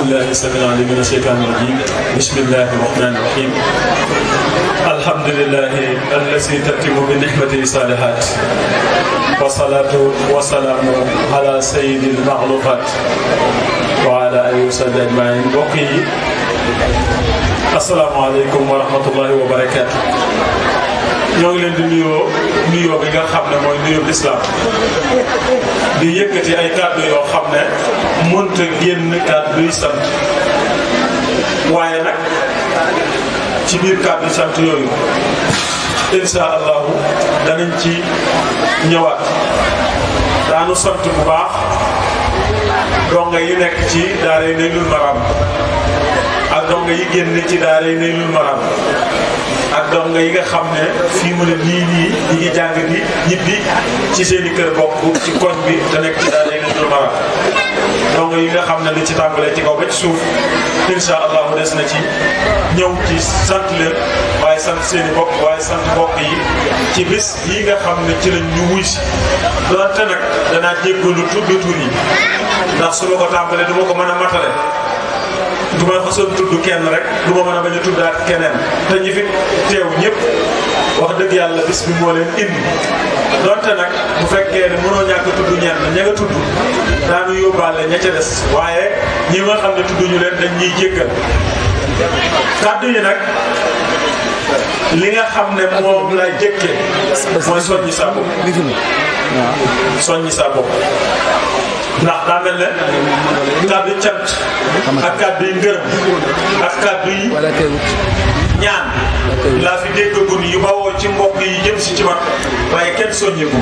بالله السميع العليم من الشيطان الرجيم بسم الله الرحمن الرحيم الحمد لله الذي تتم بنعمته الصالحات والصلاة والسلام على سيد المخلوقات وعلى آله وصحبه أجمعين بقي السلام عليكم ورحمة الله وبركاته ñoo ngi leen di nuyoo nuyoo bi nga xam ne mooy nuyoo lislaam di yëkkati ay kàddu yoo xam ne mënta génn kàddu yi sant waaye nag ci biir kàddu yi sant yooyu insha allahu danañ ci ñëwaat daanu sant bu baax donga yi nekk ci daara yi Naylul Maram ak donga yi génn ci daara yi Naylul Maram ak donga yi nga xam ne fii mu ne nii nii ñi ngi jàng di ñibbi ci seen i kër bokk ci koñ bi te nekk ci daara yi Naylul Maram donga yi nga xam ne li ci tàmbalee ci kaw ba ci suuf insha allahu des na ci ñëw ci sant leen waaye sant seen i bokk waaye sant bokk yi ci bis yi nga xam ne ci lañ ñu wuy si doonte nag danaa jéggalu tuddu tur yi ndax su ma ko tàmbalee du ma ko mën a matale du ma xasoon tudd kenn rek du ma mën a bañ a tuddaat keneen te ñi fi teew ñëpp wax dëgg yàlla bis bi moo leen indi donte nag bu fekkee ne mënoo ñàkk tudd ñenn ña nga tudd daanu yóbbaale ña ca des waaye ñi nga xam ne tudd ñu leen dañ ñuy jéggal kàddu yi nag li nga xam ne moom la jëkke mooy soññi sa bopp soññi sa bopp ndax daa mel ne kàddu cant ak kàddu yi ngërëm ak kàddu yi ñaan laa fi déggagun yu bawoo ci mbokk yi jëm si ci man waaye kenn soññiku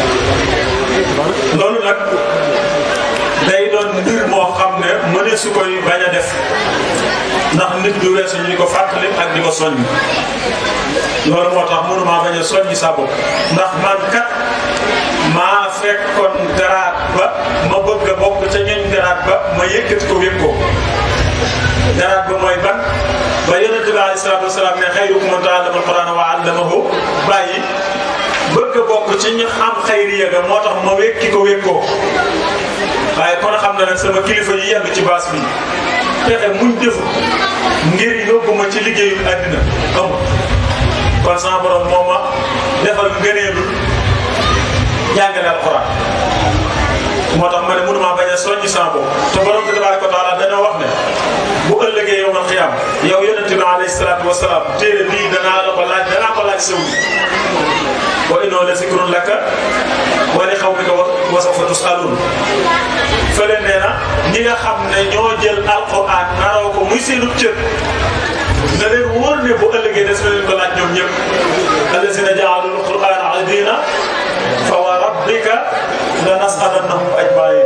loolu nag day doon mbir moo xam ne mëne su koy bañ a def ndax nit du weesu ñu ko fàttali ak di ko soññ loolu moo tax mënumaa bañ a soññi sa bopp ndax man kat maa fekkoon garaat ba ma bëgg a bokk ca ñoñ garaat ba ma yëkkati ko wépp ko garaat ba mooy ban ba yonente bi alayhi salaatu wasalaam ne xayrukum man ta'allama al-Qur'ana wa 'allamahu bàyyi bëgg a bokk ci ñu am xayriya ga moo tax ma wékki ko wékkoo waaye kon xam na nag sama kilifa yi yàgg ci baas bi pexe muñ defu ngir yóbbu ma ci liggéeyu àddina amul kon sama borom moo ma defal ngëneelul jàngale alxuraan moo tax ma ne mënumaa bañ a soññi sama bopp te borom bi tabaaraka wa taala dañoo wax ne bu ëllëgee yow mal xiyaam yow yonente bi alayhi salaatu wa salaam téere bii danaa la ko laaj danaa ko laaj saw wa innoo la zikrun laka wa li qawmika wa sawfa tusaluun fële nee na ñi nga xam ne ñoo jël alxuraan naroo ko muy seenu cër na leen wóor ne bu ëllëgee des na leen ko laaj ñoom ñëpp allazina jaalul qur'aana adiina fa wa rabbika la nas'alannahum ajmain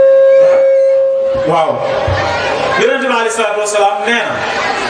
waaw yonente bi alei salatu wasalaam nee na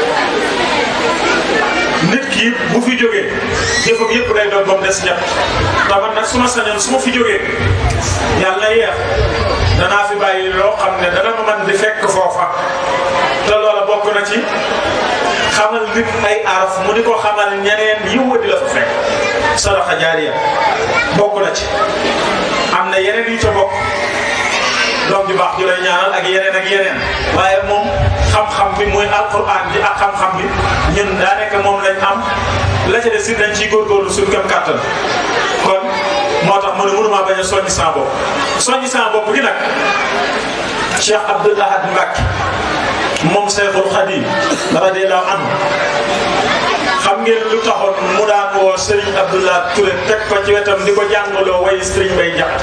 nit ki bu fi jógee jëfam yëpp day doon ba mu des ñett taman nag su ma sañoon su ma fi jógee yàlla yeex danaa fi bàyyi loo xam ne dana ma mën di fekk foofa te loola bokk na ci xamal nit ay araf mu di ko xamal ñeneen yiw di la fa fekk sadaxa jaariya bokk na ci am na yeneen yu ca bokk doom ju baax ju lay ñaanal ak yeneen ak yeneen waaye moom xam-xam bi muy alquran bi ak xam-xam bi ñun daanaka moom lañ am la ca des si dañ ciy góorgóorlu suñu kem kàttan kon moo tax mu ne mënumaa bañ a soññi sama bopp soññi sama bopp gi nag Cheikh Abdoul Ahad Mbacké moom Cheikhul Khadim radiyallahu anhu xam ngeen lu taxoon mu daan woo Serigne Abdoulaye Touré teg ko ci wetam di ko jàngaloo way Serigne Bay Jaxate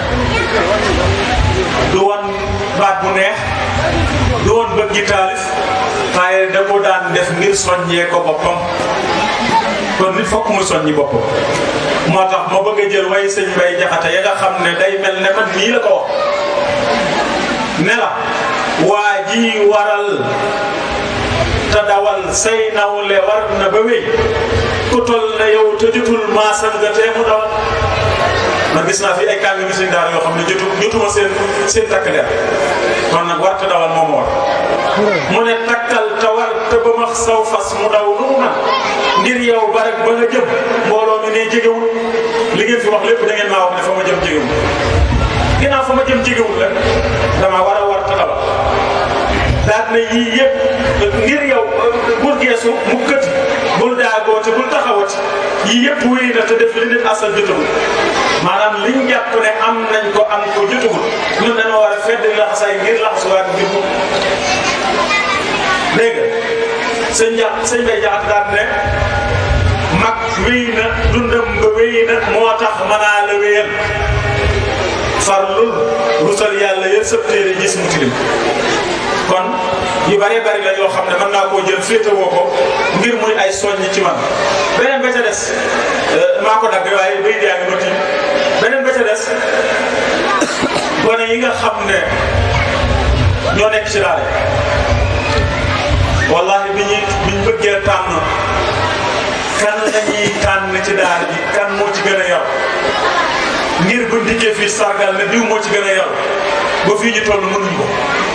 du woon baat bu neex du woon bëggi taalif waaye da ko daan def ngir soññee ko boppam kon nit fokk mu soññi boppam moo tax ma bëgg a jël way sëñ Bay Jaxate ya nga xam ne day mel ne man nii la ko wax ne la waa ji waral te dawal say nawle war na ba wéy ku toll na yow te jotul maasam nga tee mu dawal man gis naa fi ay kànga mi seen daara yoo xam ne jotu jotuma seen seen takk der kon nag war te dawal moom war mu ne takkal te war te ba max saw fas mu daw nu mu man ngir yow ba rek ba nga jëm mbooloo mi ne jegewul li ngeen fi wax lépp da ngeen maa wax ne fa ma jëm jegewul ginnaaw fa ma jëm jegewul rek dama war a war te dawal daal daal ne yii yëpp ngir yow bul geesu mu këti bul daagoote bul taxawati yii yëpp wéy na te def li nit asal jotagul maanaam liñ jàpp ne am nañ ko am ko jotagul ñun dañoo war a fedd laxasaay ngir laxasuwaat ngir mu dégg nga sëñ ja sëñ bay jaxat daal ne mag wéy na dundam nga wéy na moo tax mënaa la wéyal farlul rusal yàlla yëpp sëb téere gis mu tilim kon yu bëree bëri la yoo xam ne mën naa koo jël féetewoo ko ngir muy ay soññ ci man beneen ba ca des maa ko dagg waaye bay yaa ngi ma tiim beneen ba ca des gone yi nga xam ne ñoo nekk ci daara wallahi bi ñuy bi ñu bëggee tànn kan la ñuy tànn ci daara ji kan moo ci gën a yor ngir bu ndikkee fii sargal ne diw moo ci gën a yor ba fii ñu toll mënuñu ko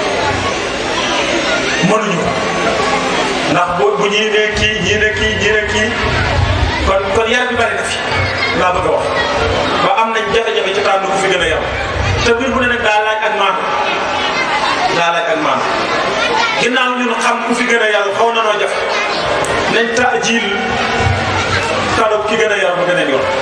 mënuñu ko ndax bu bu ñii ne kii ñii ne kii ñii ne kii kon kon yar bi bari na fi laa bëgg a wax ba am nañ jafe-jafe ci tànn ku fi gën a yor te mbir bu ne nag daa laaj ak maanu daa laaj ak maanu ginnaaw ñun xam ku fi gën a yar xaw na noo jafe nañ taajil kado ki gën a yar ba gën a yor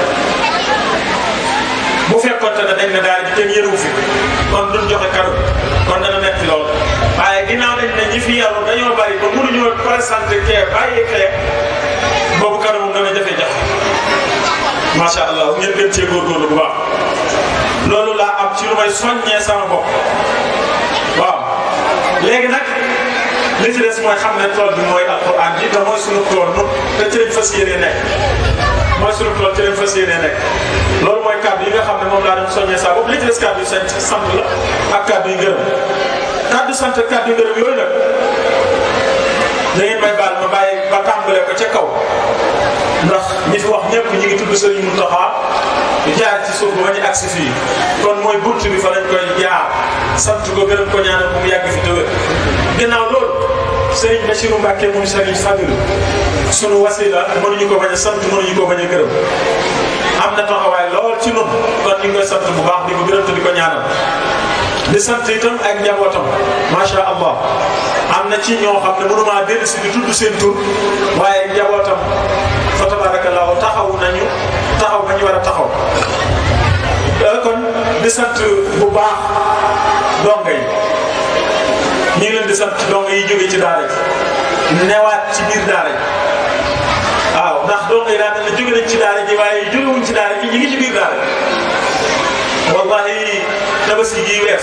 bu fekkoonte ne dañ ne daal di kenn yërewu fi kon duñ joxe kado kon dana metti lool waaye ginnaaw dañ ne ñi fi yaru dañoo bari ba mënuñoo présenté kee bàyyi kee boobu kado moom dana jafe-jafe macha allah ngeen gën cee góorgóorlu bu baax loolu laa am ci lu may soññee sama bopp waaw léegi nag li ci des mooy xam ne tool bi mooy alquran ji te mooy sunu tool nun te ci lañ fas yéenee nekk mooy sunu tool ci lañ fas yéenee nekk loolu mooy kàddu yi nga xam ne moom laa doon soññee saa bopp li ci des kàddu yi sant sant la ak kàddu yi ngërëm kàddu sant kàddu yi ngërëm yooyu nag da ngeen may baal ma bàyyi ba tàmbalee ko ca kaw ndax ñi fi wax ñëpp ñi ngi tudd Serigne Mountakha jaar ci suuf ba ñu agsi fii kon mooy bunt bi fa lañ koy jaar sant ko gërëm ko ñaanal bu mu yàgg fi te wér ginnaaw loolu Serigne Bachirou Mbacke moom Serigne Fadil sunu wasila mënuñu ko bañ a sant mënuñu ko bañ a gërëm am na taxawaay lool ci nun kon ñu ngi koy sant bu baax di ko gërëm te di ko ñaanal di sant itam ak njabootam macha allah am na ci ñoo xam ne mënumaa dellu si di tudd seen tur waaye njabootam fa tabarakallahu taxaw nañu taxaw ba ñu war a taxaw kon di sant bu baax donga yi ñu ngi leen di sant donga yi jóge ci daara ji newaat ci biir daara ji waaw ndax donga yi daa mel ne jóge nañ ci daara ji waaye jógewuñ ci daara ji ñu ngi ci biir daara ji wallahi tabaski gi wees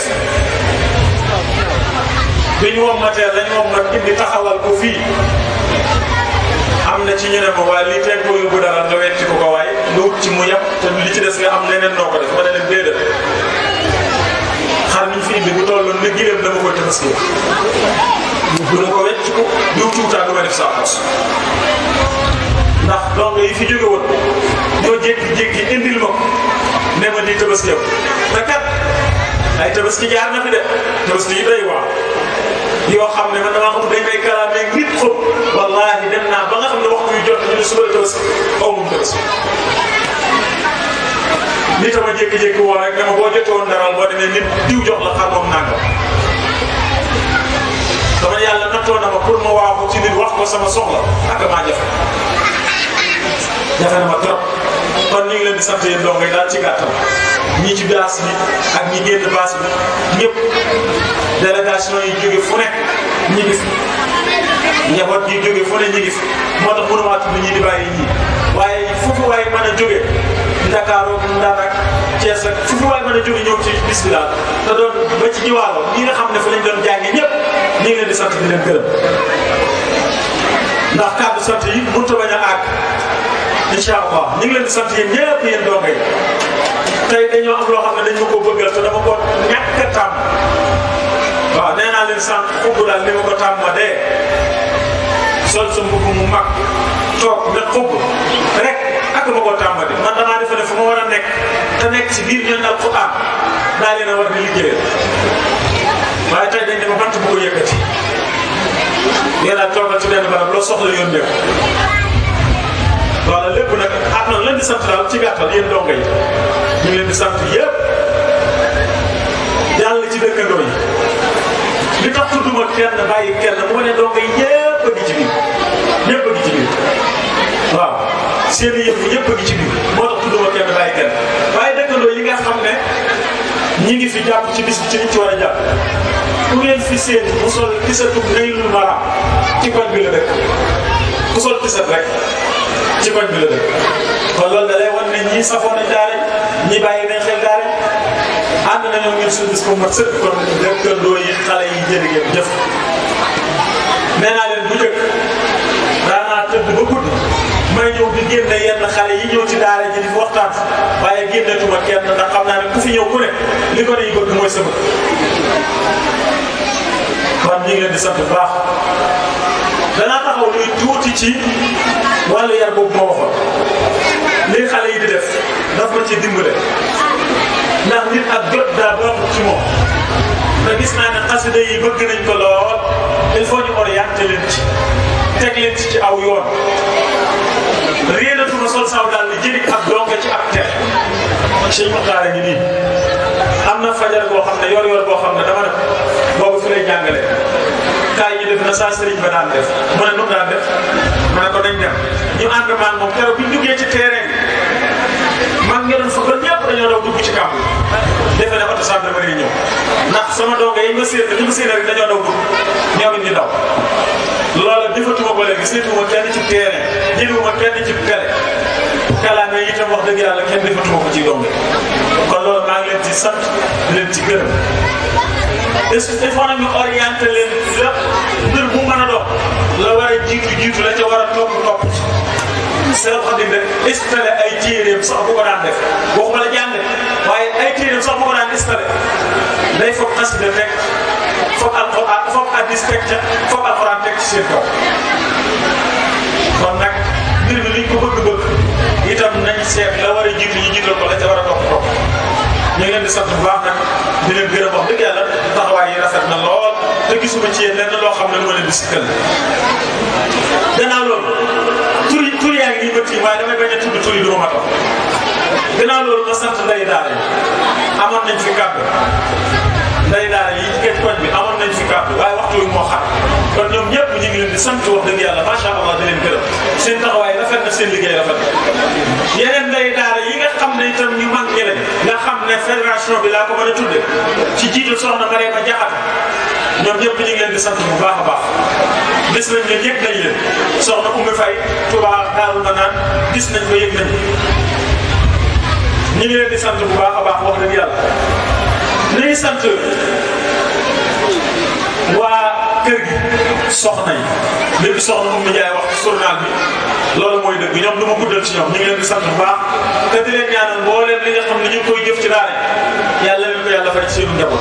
bi ñu wommatee lañ wommat indi taxawal ko fii am na ci ñu ne ma waaye lii teg ko yóbbu dara nga wetti ko ko waaye nga wut ci mu yem te li ci des nga am leneen noo ko def ma ne leen déedéet xar niñ fi indi bu tolloon ne gileem dama koy tabaski bu na ko wecc ko diw tuutaa du ma def saa pos ndax donc yi fi jóge woon ñoo jékki-jékki indil ma ko ne ma di tabaski yow te kat ay tabaski jaar na fi de tabaski yi doy waa yoo xam ne man damaa xam dañ may kalaamee nit xob wallaahi dem naa ba nga xam ne waxtu yu jot ñu ne suba la tabaski aw ma tabaski nit a ma jékki-jékki woo rek ne ma boo jotee woon daral boo demee nit diw jox la xar moom nangam dama yàlla nattoo na ma pour ma waaxu ci nit wax ko sama soxla ak maa jafe jafe na ma trop kon ñu ngi leen di sant yéen dong yi daal ci gàttal ñi ci baas bi ak ñi génn baas bi ñëpp délégation yi jóge fu nekk ñi ngi fi njaboot yi jóge fu ne ñi ngi fi moo tax mënumaa tudd ñi di bàyyi ñii waaye fu fi waay mën a jóge Ndakaaru Ndar ak Thiès ak fu fi waay mën a jóge ñëw ci bis bi daal te doon ba ci jiwaalo ñi nga xam ne fa lañ doon jànge ñëpp ñi ngi leen di sant di leen gërëm ndax kàddu sant yi mënut a bañ a àgg incha allah ñu ngi leen di sant yéen ñëpp yéen donga yi tey dañoo am loo xam ne dañ ma ko bëggal te dama ko ñàkk a tàmm waaw nee naa leen sànq xubbu daal ni ma ko tàmm ma dee sol sa mbubb mu mag toog ne xubb rek ak ma ko tàmm di man damaa defe ne fu ma war a nekk te nekk ci biir ñoom alquran daa leen a war di liggéeyal waaye tey dañ ne ma bant bu ko yëkkati yéen a toogal ci benn barab loo soxla yoon nekk voilà lépp nag ah non leen di sant daal ci gàttal yéen donga yi ñu ngi leen di sant yëpp yàlla ci dëkkandoo yi li tax tudduma kenn bàyyi kenn moo ne doo ngay ñëpp a ngi ci biir ñëpp a ngi ci biir waaw seen yëpp ñëpp a ngi ci biir moo tax tudduma kenn bàyyi kenn waaye dëkkandoo yi nga xam ne ñi ngi fi jàpp ci bis bi ci liñ ci war a jàpp ku ngeen fi seen mu sol tisatu Naylul Maram ci koñ bi la dëkk ku sol tisat rek ci koñ bi la dëkk kon loolu da lay wan ne ñii safoon nañ daara ñi bàyyi nañ xel daara ànd nañoo ngeen suñu bis bu mat sëkk kon dëkkandoo yi xale yi jërë ngeen jëf nee naa leen bu njëkk daanaa tëdd ba guddi may ñëw di génne yenn xale yi ñëw ci daara ji di fi waxtaan waaye génnetuma kenn ndax xam naa ne ku fi ñëw ku ne li ko ne yi bëgg mooy sama kon ñu ngi leen di sant bu baax danaa taxaw luy tuuti ci wàllu yar boobu ma waxoon lii xale yi di def daf ma ci dimbale ndax nit ak jot daa baaxut ci moom te gis naa ne xasida yi bëgg nañ ko lool il faut ñu orienté leen ci teg leen ci ci aw yoon réenatuma sol saw daal di jëli ab donga ci ab ter sëñ Muxtaar a ngi nii am na fajar boo xam ne yor yor boo xam ne dama ne boobu fi lay jàngale kaay ñu def na saa sëriñ ba daan def mu ne nu mu daan def ma ne ko dañ dem ñu ànd maan moom keroog bi ñu duggee ci terrain bi mag ngeen fa ba ñëpp dañoo daw dugg ci kàmb defe ne oto gendarmerie ñëw ndax sama donga yi ma séen ñu ma séen rek dañoo daw dugg ñoom it ñu daw loola defatuma ko léegi seetuma kenn ci terrain jëliwuma kenn ci télé kalaame yi itam wax dëgg yàlla kenn defatuma ko ci donga kon loolu maa ngi leen ci sant di leen ci gërëm est-ce que il faut nag ñu orienté leen la mbir bu mën a dox la war a jiitu jiitu la ca war a topp topp ci Seex Xaadim rek installé ay téeréem sax bu ko daan def waxuma la jàng waaye ay téeréem sax bu ko daan installé day foog xasida teg foog alxuraan foog hadiis teg ca foog alxuraan teg ci seen kaw kon nag mbir mi liñ ko bëgg-bëgg itam nañ seet la war a jiitu ñu jiital ko la ca war a topp topp ñu ngi leen di sant bu baax nag di leen gërëm wax dëgg yàlla taxawaay yi rafet na lool te gisuma ci yéen lenn loo xam ne lu ma leen di sikkal gannaaw loolu tur yi tur yaa ngi nii bët yi waaye damay bañ a tudd tur yi du ma matal gannaaw loolu ma sant nday daara yi amoon nañ fi kàddu nday daara yi ci koñ bi amoon nañ fi kàddu waaye waxtu wi moo xam kon ñoom ñëpp ñu ngi leen di sant wax dëgg yàlla macha allah di leen gërëm seen taxawaay rafet na seen liggéey rafet na yeneen nday daara yi nga xam ne itam ñu mag ñi lañ nga xam ne fédération bi laa ko mën a tudde ci jiitu soxna Mariama Jaxate ñoom ñëpp ñu ngi leen di sant bu baax a baax gis nañ ne yëg nañ leen soxna Oumy Faye Touba Daaru Manaan gis nañ ko yëg nañ ñu ngi leen di sant bu baax a baax wax dëgg yàlla ñu ngi sant waa kër gi soxna yi léegi soxna Oumy Ndiaye wax ci journal bi loolu mooy dëgg ñoom du ma guddal ci ñoom ñu ngi leen di sant bu baax te di leen ñaanal mbooleem li nga xam ne ñu ngi koy jëf ci daara yàlla leen ko yàlla fay ci seenu njaboot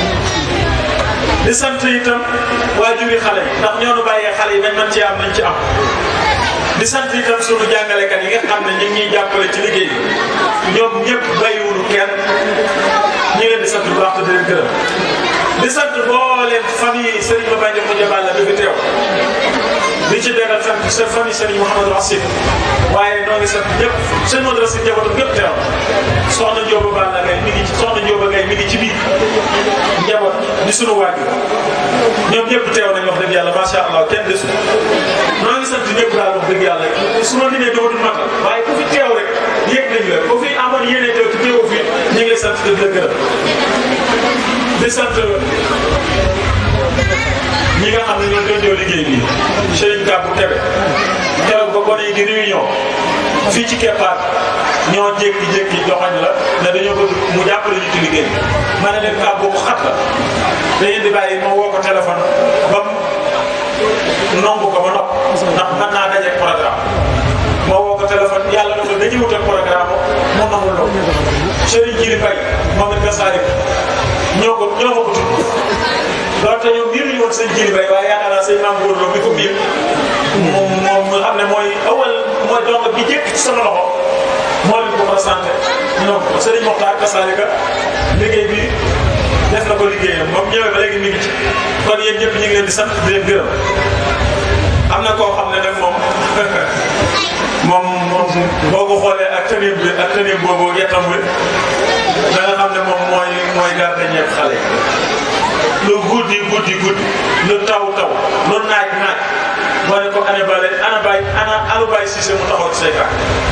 di sant itam waajuri xale yi ndax ñoo nu bàyyee xale yi nañ man ci am nañ ci am di sant itam sunu jàngalekat yi nga xam ne ñu ngi ñuy jàppale ci liggéey bi ñoom ñëpp bàyyiwunu kenn ñu ngi leen di sant bu baax te di leen gërëm di sant mbooleem famille Serigne Ba Bandiou Moudia Balla bi fi teew di ci beral sant seen famille Serigne Mouhamadou Assib waaye noo ngi sant ñëpp seen Modou Assib njabootam ñëpp teew soxna Ndioba Balla Gaye mi ngi ci soxna Ndioba Gaye mi ngi ci biir njaboot di sunu waajur ñoom ñëpp teew nañ wax dëgg yàlla macha allah kenn desul noo ngi sant ñëpp daal wax dëgg yàlla su ma limee dama dul matal waaye ku fi teew rek yëg nañ la ku fi amoon yéene teew te teewoo fi ñu ngi lay sant di la gërëm di sant ñi nga xam ne ñoo doon ñëw liggéey bi Serigne Kabou Kébé keroog ba gone yi di réunion fii ci keppaat ñoo jékki-jékki joxañ la ne dañoo bëgg mu jàppale ñu ci liggéey bi ma ne leen Kabou bu xat la dañuy di bàyyi ma woo ko téléphone ba mu nomb ko ba nopp ndax mën naa dajeeg programme ma woo ko téléphone yàlla dafa dañuy wutal programme mu nangul loolu Serigne Djili Faye moom it Gassari ñoo ko ñoo ko ko tudd doonte ñoom miir ñu woon sëñ Djili Faye waaye yaakaar naa sëñ Maam Góor Lo mi ko miir moom moom nga xam ne mooy awal mooy donc bi jëkk ci sama loxo moo leen ko présenté ñoo ko Serigne Mokhtar Kassalika liggéey bi def na ko liggéeyam moom ñëwee ba léegi mi ngi ci kon yéen ñëpp ñu ngi leen di sant di leen gërëm am na koo xam ne nag moom moom moom boo ko xoolee ak tenue bi ak tenue boobu yettam bi da nga xam ne moom mooy mooy garde ñepp xale yi lu guddi guddi guddi lu taw taw lu naaj naaj moo ne ko ana bale ana bay ana alu bay Cissé mu taxaw ci say tànk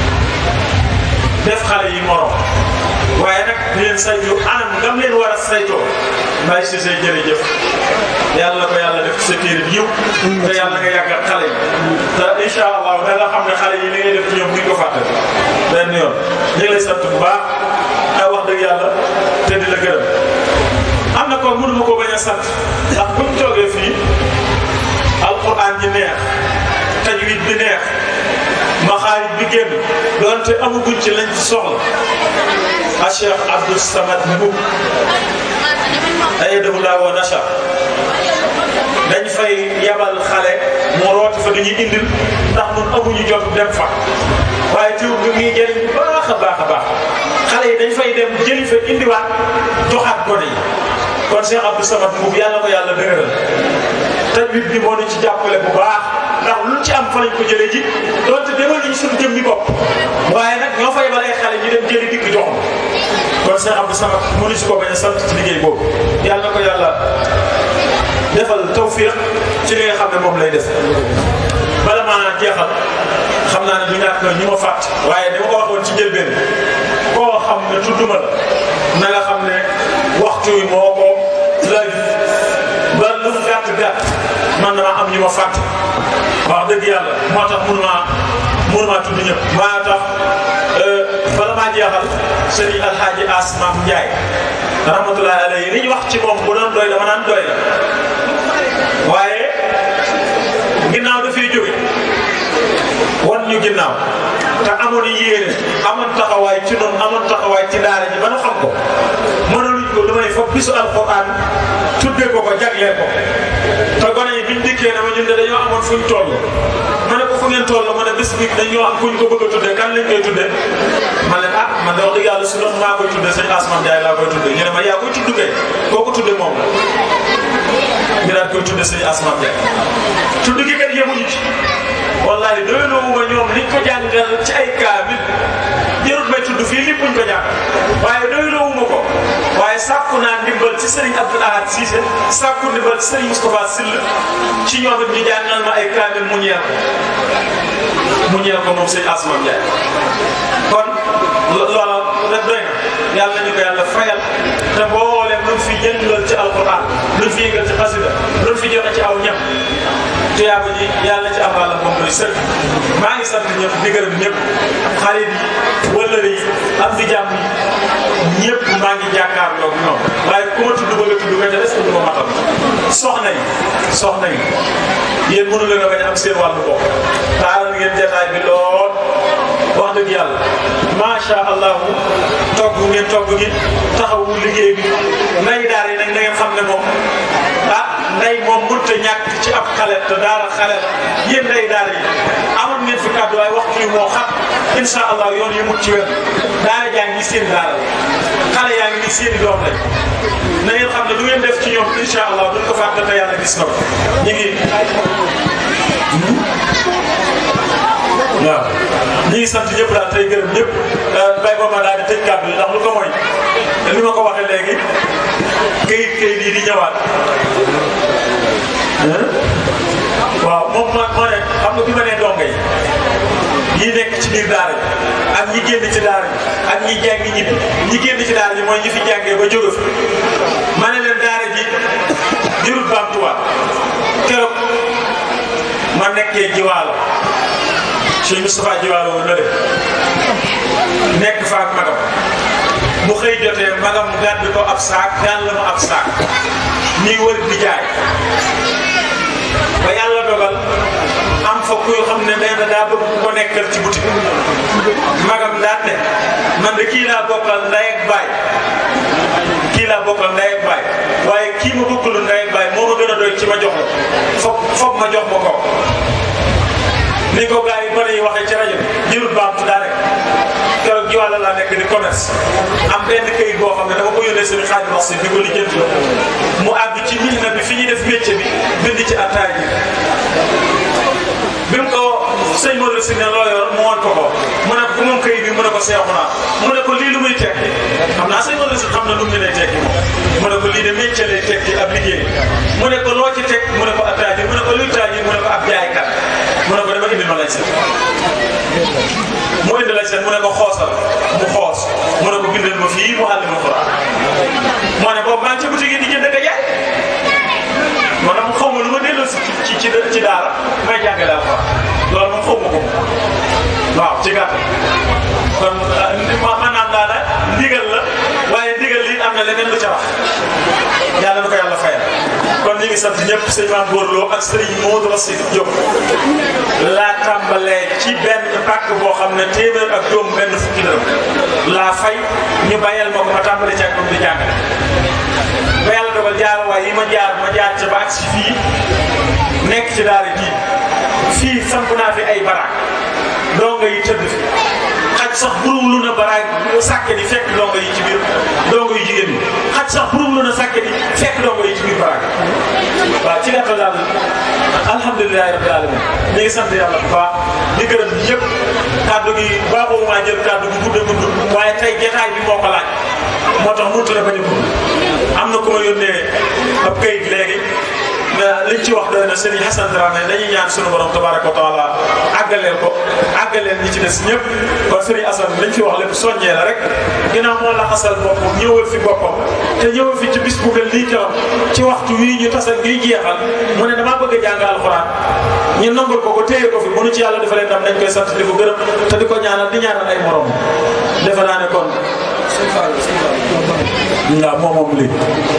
def xale yi morom waaye nag di leen saytu anam ngam leen war a saytoo Baye Cissé jërëjëf yàlla na ko yàlla def sa téere bi yiw te yàlla nga yàggal xale yi te incha allah da nga xam ne xale yi li ngay def ci ñoom buñ ko fàtte benn yoon ñu ngi lay sant bu baax ay wax dëgg yàlla te di la gërëm am na ko mënuma ko bañ a sant ndax buñ toogee fii alquran ji neex tajwid bi neex maxaarij bi génn doonte amaguñ ci lañ ci soxla a Cheikh Abdou Samad Mboub ayadahu laa wa nasha dañ fay yabal xale mu rooti fa dañuy indil ndax ñun amuñu jot dem fa waaye teew bi ngi jëriñ bu baax a baax a baax xale yi dañ fay dem jëli fa indiwaat joxaat gone yi kon Cheikh Abdou Samad Mboub yàlla ko yàlla dëgëral tajwid bi moo ñu ci jàppale bu baax ndax luñ ci am fa lañ ko jëlee ji donte demal nañu suñu jëm ñi bopp waaye nag ñoo fay balee xale ñu dem jëli dikk jox kon Cheikh Abdou Samad mënu si ko bañ a sant ci liggéey boobu yàlla na ko yàlla defal tawfiq ci li nga xam ne moom lay def bala maa jeexal xam naa ne du ñàkk ñu ma fàtt waaye dama ko waxoon ci njëlbeen koo xam ne tudduma la na nga xam ne waxtu wi moo ko laaj ba lu mu gàtt gàtt man damaa am ñu ma fàtt wax dëgg yàlla moo tax mënumaa mënumaa tudd ñëpp maa tax bala maa jeexal sëriñ alxaaji Asmaam Njaay rahmatullahi alayhi li ñu wax ci moom bu doon doy dama naan doy la waaye ginnaaw dafay jóge wan ñu ginnaaw te amoon yéene amoon taxawaay ci noonu amoon taxawaay ci daara ji ba nu xam ko mënaluñ ko lu may foog bisu alxuraan tuddee ko ko jagleel ko te gone yi biñ dikkee ne ma ñun de dañoo amoon fuñ toll ma ne ko fu ngeen toll ma ne bis bi dañoo am kuñ ko bëgg a tuddee kan lañ koy tuddee ma ne ah man de wax dëgg yàlla su doon maa koy tuddee sëñ Asman Ndiaye laa koy tuddee ñu ne ma yaa koy tudd kay koo ko tuddee moom la ñu daan koy tuddee sëñ Asman Ndiaye tudd gi kat yemuñu ci wallahi doyloo wu ma ñoom liñ ko jàngal ci ay kaamil jarut may tudd fii lépp buñ ko jàng waaye doyloo wu ma ko waaye sàkku naa ndimbal ci Serigne Abdoul Ahad Cissé sàkku ndimbal ci Serigne Moustapha Sill ci ñoom it ñu jàngal ma ay kaamil mu ñeel ko mu ñeel ko moom sëñ Asman Ndiaye kon loola rek doy na yàlla ñu ko yàlla fayal te mbooleem luñ fi jëngal ci alquran luñ fi yëngal ci xasida luñ fi joxe ci aw ñam tuyaaba ji yàlla ci am wàlla moom doy sëkk maa ngi sant ñëpp di gërëm ñëpp xarit yi wëllëre yi am di jàmm yi ñëpp maa ngi jàkkaarloo ak ñoom waaye ku ma tudd bëgg a tudd nga ca des du ma matal soxna yi soxna yi yéen mënu leen a bañ a am seen wàllu bopp taaral ngeen jataay bi lool wax dëgg yàlla macha allah togg ngeen togg gi taxawu liggéey bi nday daara yi nag na ngeen xam ne moom ah nday moom mënut a ñàkk ci ab xale te daara xale la yéen nday daara yi amoon ngeen fi kàddu waaye waxtu yi moo xam incha allah yoon yi mut ci wér daara jaa ngi seen daara la xale yaa ngi nii seen i doom lañ na ngeen xam ne du ngeen def ci ñoom incha allah duñ ko fàtte te yàlla gis na ko ñu ngi. waaw ñu ngi sant ñëpp daal tey gërëm ñëpp bay ba ma daal di tëj kàddu yi ndax lu ko mooy li ma ko waxee léegi këyit këyit yi di ñëwaat waaw moom ma moo ne xam nga bi ma nee donga yi ñi nekk ci biir daara ji ak ñi génn ci daara ji ak ñi jàngi ñibbi ñi génn ci daara ji mooy ñi fi jàngee ba jóge fi ma ne leen daara ji jurut baamtuwaat keroog ma nekkee jiwaalo Cheikh Moustapha Jiwaalo woon na def nekk fa ak magam mu xëy jotee magam gàddu ko ab saak daan la ma ab saak nii wër di jaay ba yàlla dogal am fa kuy xam ne nee na daa bëgg ku ko nekkal ci boutique magam daan ne man de kii laa bokkal ndey ak baay kii laa bokkal ndey ak baay waaye kii ma bokkul ndey ak baay moo ma gën a doy ci ma jox la foog foog ma jox ma ko ni ko gars yi bari yi waxee ci rajo bi jërut baamtu daa rek keroog ji wàlla laa nekk di commerce am benn këyit boo xam ne dama ko yónnee seen xaaj wax si di ko lijjanti la mu àgg ci mihna bi fi ñuy def métier bi bind ci attaay bi bi mu ko sëñ Modou si ne loo yor mu woon ko ko mu ne ko ku moom këyit bi mu ne ko seexu naa mu ne ko lii lu muy tekki xam naa ah sëñ Modou si xam na lu mu lay tekki mu ne ko lii de métier lay tekki ab liggéey mu ne ko loo ci teg mu ne ko ab taajir mu ne ko luy taajir mu ne ko ab jaaykat mu ne ko dama indi ma lay set mu indi lay set mu ne ko xoosal mu xoos mu ne ko bindal ma fii mu àlli ma Quran moo ne boobu maa ngi ci boutique yi di jënd ka jaay man nag xaw ma lu ma delloo si ci ci ci daara may jàngale alxuraan loolu moom xaw ma ko waaw ci gàttal kon maanaam daana ndigal la waaye ndigal li am na leneen lu ca wax yàlla na ko yàlla fayal kon ñu ngi sant ñëpp sëñ Maam Góorloo ak sëriñ Modou Racine Diop laa tàmbalee ci benn pàkk boo xam ne téeméer ak juróom benn fukki dërëm laa fay ñu bàyyal ma ko ma tàmbalee ci ak moom di jàngale ba yàlla dogal jaar waay yi ma jaar ma jaar ca ba ak si fii nekk ci daara ji fii samp naa fi ay baraak donga yi tëdd fi xaj sax burum lu na baraak sàkke di fekk donga yi ci biir donga yu jigéen ñi xaj sax burum lu na sàkke di fekk donga yi ci biir baraak waaw ci gàttal daal alhamdulilahi rabbil alamin ñu ngi sant yàlla bu baax di gërëm ñëpp kàddu gi baaxoo maa jël kàddu gi gudd a gudd waaye tey jotaay bi moo ko laaj moo tax mënut la bañ a gudd am na ku ma yónnee ab kayit léegi liñ ci wax doy na Serigne Hassan Dramé dañuy ñaan sunu borom tabaraka wa taala àggaleel ko àggaleel ñi ci des ñëpp kon Serigne Assane liñ fi wax lépp soññee la rek ginnaaw moo la xasal boppam ñëwal fi boppam te ñëwal fi ci bis bu mel nii keroog ci waxtu wii ñu tasal ngiy jeexal mu ne damaa bëgg a jàng alxuraan ñu nangul ko ko téye ko fi mënu ci yàlla defalee ndam dañ koy sant di ko gërëm te di ko ñaanal di ñaanal ay morom defe naa ne kon. waaw moom moom lii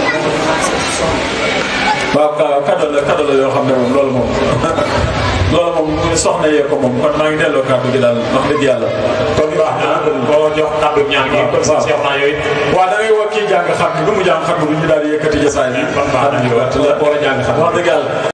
waaw kaddu la kaddu la yoo xam ne moom loolu moom loolu moom soxna yee ko moom kon maa ngi delloo kaddu gi daal wax dëgg yàlla. kon baax na boo jox kaddu ñaan gi. kon sax Cheikh naa yooyu. waaw da ngay woo kii jàng xam bi bu mu jàng xam bi bu ñu daal di yëkkati jasaay bi. kon baax na ñu war a jàng xam wax dëgg yàlla.